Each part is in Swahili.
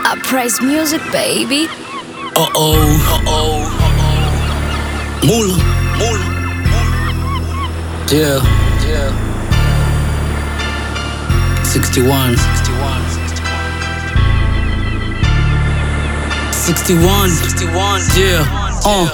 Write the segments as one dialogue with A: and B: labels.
A: Uprise music, baby.
B: Uh oh, uh oh, Mula, Mula, yeah, yeah. 61, 61, 61, 61, yeah, uh.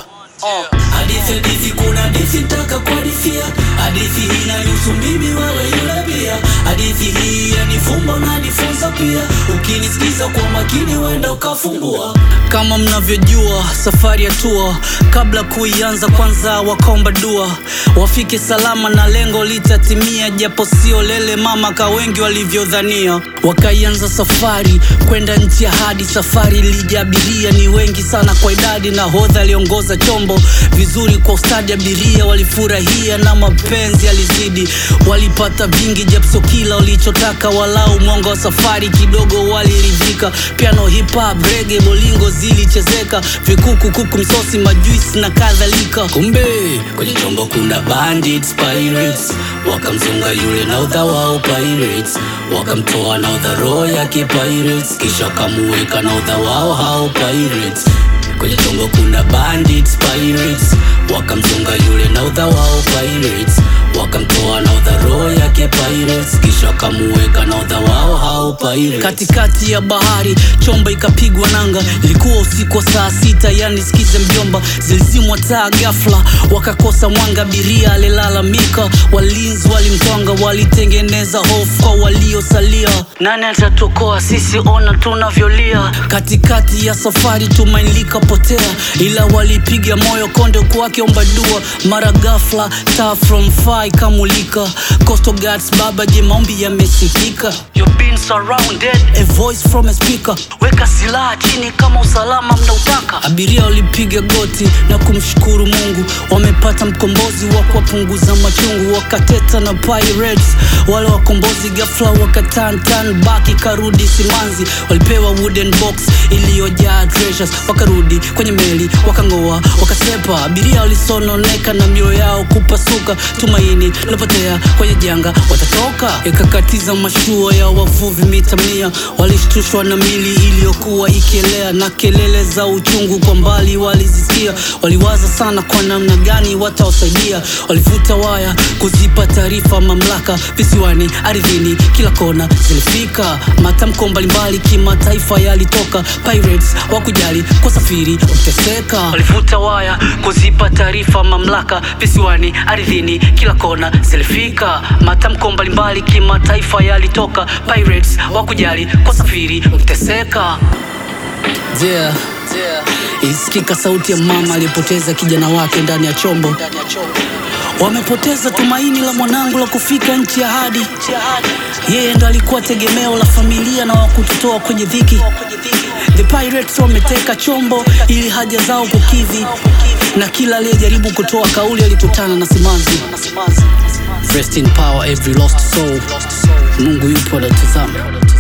C: Hadithi hadithi kuna hadithi taka kuhadithia hadithi hii inanihusu mimi wewe yule pia hadithi hii yanifumba unanifunza pia ukinisikiza kwa makini wenda ukafumbua
B: Kama mnavyojua safari ya tua, kabla kuianza kwanza wakaomba dua, wafike salama na lengo litatimia, japo sio lele mama ka wengi walivyodhania. Wakaianza safari kwenda nchi ya hadi, safari ilijaabiria ni wengi sana kwa idadi, na hodha aliongoza chombo vizuri kwa ustadi, abiria walifurahia na mapenzi alizidi, walipata vingi, japo sio kila walichotaka, walau mwanga wa safari kidogo waliridhika. Piano, hip hop, reggae, bolingo zilichezeka, vikuku, kuku, misosi, majuisi na kadhalika. Kumbe
C: kwenye chombo kuna bandits pirates wakamzunga yule na udha wao pirates wakamtoa na udha roho yake pirates kisha wakamuweka na udha wao hao pirates kwenye chombo kuna bandits pirates wakamzunga yule na udha wao pirates wakamtoa na udha roho yake pirates kisha wakamuweka na udha wao hao pirates
B: katikati ya bahari chombo ikapigwa nanga, ilikuwa usiku wa saa sita, yani sikize mjomba, zilizimwa taa ghafla, wakakosa mwanga, abiria alilalamika, walinzi walimtwanga, walitengeneza hofu kwa waliosalia. Nani atatuokoa sisi? Ona tunavyolia. Katikati ya safari tumaini likapotea, ila walipiga moyo konde kwake omba dua, mara ghafla taa from far ikamulika. Coastal Guards baba, je, maombi yamesikika? You've been surrounded, a voice from a speaker. Weka silaha chini kama usalama mnautaka. Abiria walipiga goti na kumshukuru Mungu, wamepata mkombozi wa kuwapunguza machungu. Wakateta na pirates wale wakombozi, ghafla wakaturn turn back, ikarudi simanzi. Walipewa wooden box iliyojaa treasures, wakarudi kwenye meli, wakang'oa, wakasepa. Abiria walisononeka na mioyo yao kupasuka, tumaini lilopotea kwenye janga, watatoka. Ikakatiza mashua ya wavuvi mita mia, walishtushwa na mili iliyokuwa ikielea na kelele za uchungu kwa mbali walizisikia. Waliwaza sana kwa namna gani watawasaidia, walivuta waya kuzipa taarifa mamlaka visiwani, ardhini, kila kona zilifika. Matamko mbalimbali kimataifa yalitoka, pirates wakujali kwa safiri uteseka. Walivuta waya kuzipa taarifa mamlaka visiwani, ardhini, kila kona zilifika. Matamko mbalimbali kimataifa yalitoka, pirates wakujali kwa safiri uteseka. Yeah. Isikika sauti ya mama aliyepoteza kijana wake ndani ya chombo. Wamepoteza tumaini la mwanangu la kufika nchi ya ahadi. Yeye ndo alikuwa tegemeo la familia na wakututoa kwenye dhiki. The Pirates wameteka chombo ili haja zao kukidhi, na kila aliyejaribu kutoa kauli alikutana na simanzi. Rest in power every lost soul. Mungu yupo anatazama.